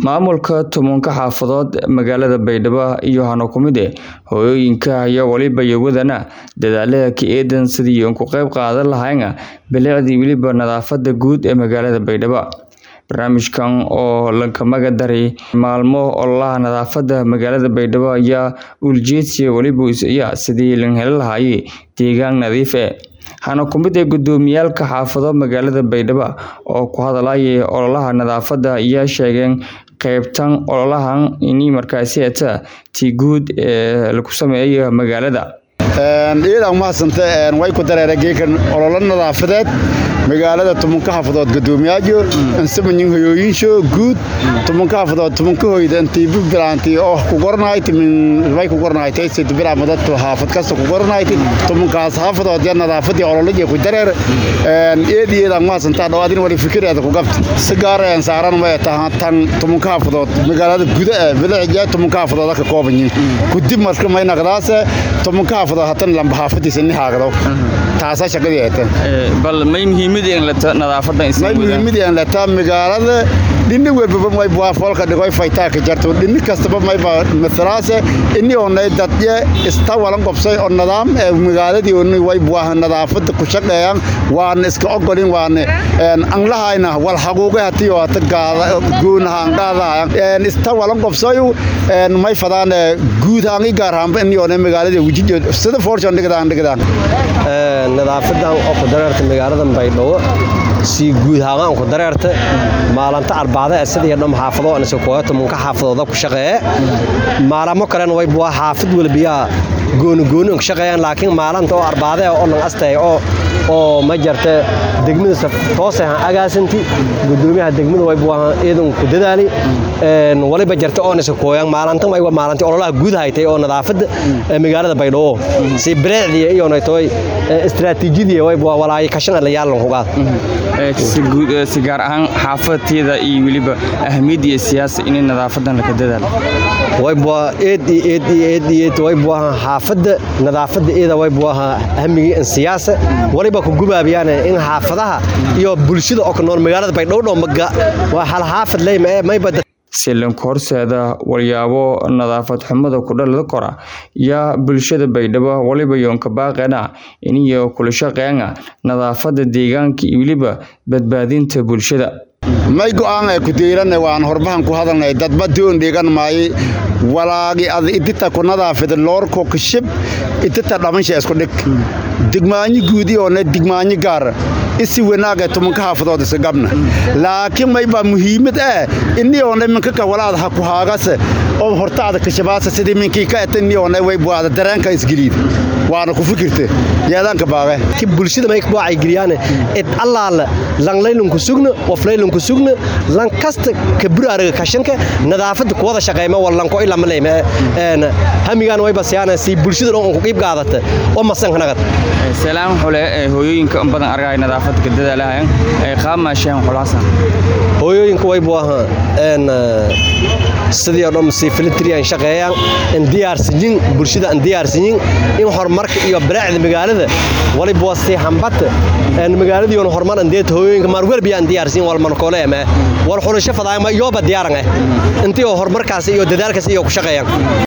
Maamulka tobanka xaafadood magaalada Baydhabo iyo Hano ku mid eh hooyooyinka ayaa waliba wadana dadaallada ka eedan sidii ay uga qayb qaadan lahaayeen bilicdii weliba nadaafadda guud ee magaalada Baydhabo. Barnaamijkan oo laga maga daray maalmo ololaha nadaafadda magaalada Baydhabo ayaa ujeedkiisa waliba ah sidii loo heli lahaa deegaan nadiif ah. Hano ku mid ah gudoomiyaalka xaafado magaalada Baydhabo oo ku hadlayay ololaha nadaafadda ayaa sheegeen qaybtan ololahan in markaasi ay tii guud ee lagu sameeyo magaalada. iyadaan mahadsanta way ku dareereen geekan ololo nadaafadeed magaalada tumanka xaafadood gudoomiyaajo insamanyin hoyooyinsho guud tumanka xaafadood tumanka hoyda intii bibilaantii oo ku gornayti min way ku gornayti sid bilaamada xaafad kasta ku gornayti tumankaas xaafadood ya nadaafadii ololaji ku dareer eed iyadaan mahadsanta dhawaadin wali fikireeda ku qabta si gaar ah saaran way tahay tan tumanka xaafadood magaalada guda ee bilicja tumanka xaafadood ka kooban yihiin gudib marka may naqdaas tumanka xaafadood hatan lamba xaafadiisa ni haagdo taasa shaqadii ay tahay bal may muhiimada in la nadaafadda in may muhiimada in la taa magaalada dhinni walbaba may bua foolka dhigoy faytaa ka jarto dhinni kastaba may ba mathalaase inni oonay dadye ista walan qobsay oo nidaam ee magaaladii ooni way buaha nadaafadda ku shaqeeyaan waan iska ogolin waan anglahayna wal xaquuqe hatii oo hata gaada guunaha angaadahaya ista walan qobsay may fadaan guud ahaan i gaar ahaanba inni oonay magaaladii wujid sida fortune dhigdaan dhigdaan nadaafadan oo ku dareerta magaalada baydhabo si guud ahaan ku dareerta maalinta arbacada sidii dham xaafado aan soo kooyo tumanka xaafadooda ku shaqeeye maalamo kalena way buu xaafad walbiya gooni gooni ku shaqeeyaan laakiin maalinta oo arbacada oo dhan astay oo oo ma jarta degmada toos ah agaasanti gudoomiyaha degmada way buu eedan ku dadaali een waliba jarta oo nasa kooyaan maalintan way maalinta ololaha guud haytay oo nadaafada magaalada baydhabo si bilicdi iyo naytoy istiraatiijiyadii way buu walaay kashan la yaalan ku qaad si guud si gaar ahaan xaafadteeda iyo weliba ahmiyadda iyo siyaasa in nadaafadan la ka dadaalo way buu eed eed eed eed way buu xaafadda nadaafadda eeda way buu ahmigi in siyaasa waliba ku gubaabiyaan in xaafadaha iyo bulshada oo nool magaalada baydhabo dhomaga waa hal xaafad leeyahay may bad silanka horseeda walyaabo nadaafad xumada ku dhalada kora yaa bulshada baydhabo waliba yoonka baaqeena iniyo kula shaqeena nadaafadda deegaanka iyo weliba badbaadinta bulshada may go'aan ay ku diiranay waan horbahan ku hadalnay dadba doon dhigan maay walaagi ad idita ku nadaafida loorko kashib idita dhamansha isku dhig digmaanyo guudi oo ne digmaanyo gaar isi wanaaga tumanka xaafadood isa gabna laakiin may baa muhiimad ah inni oo ne minka ka walaad ha ku haagase oo hortaada kashabaasa sidii minkii ka eta inni oo ne way buada dareenka isgeliid waana ku fikirte yeedaanka baaqe ki bulshada may ku geliyaan id allaala lang laylun ku sugna of laylun ku sugna lang kasta ka buraaraga kashanka nadaafada ku wada shaqeeyma wallan ko ilaa maleeyma een hamigaan way basiyaan si bulshada oo ku qeyb qaadata oo masan kanagad salaam xule hooyooyinka in badan argay nadaafadda ka dadaalahayan ay qaamaasheen xulaasan hooyooyinka way buu ahaa een sidii oo dhan si filtriyan shaqeeyaan in diyaarsiin bulshada in diyaarsiin in horumarka iyo bilicda magaalada waliba waa si hambata in magaaladii oo horumar andeed hooyooyinka maar walba aan diyaarsiin wal man koole ama wal xulasho fadaayma iyo ba diyaaran ah intii horumarkaas iyo dadaalkaas iyo ku shaqeeyaan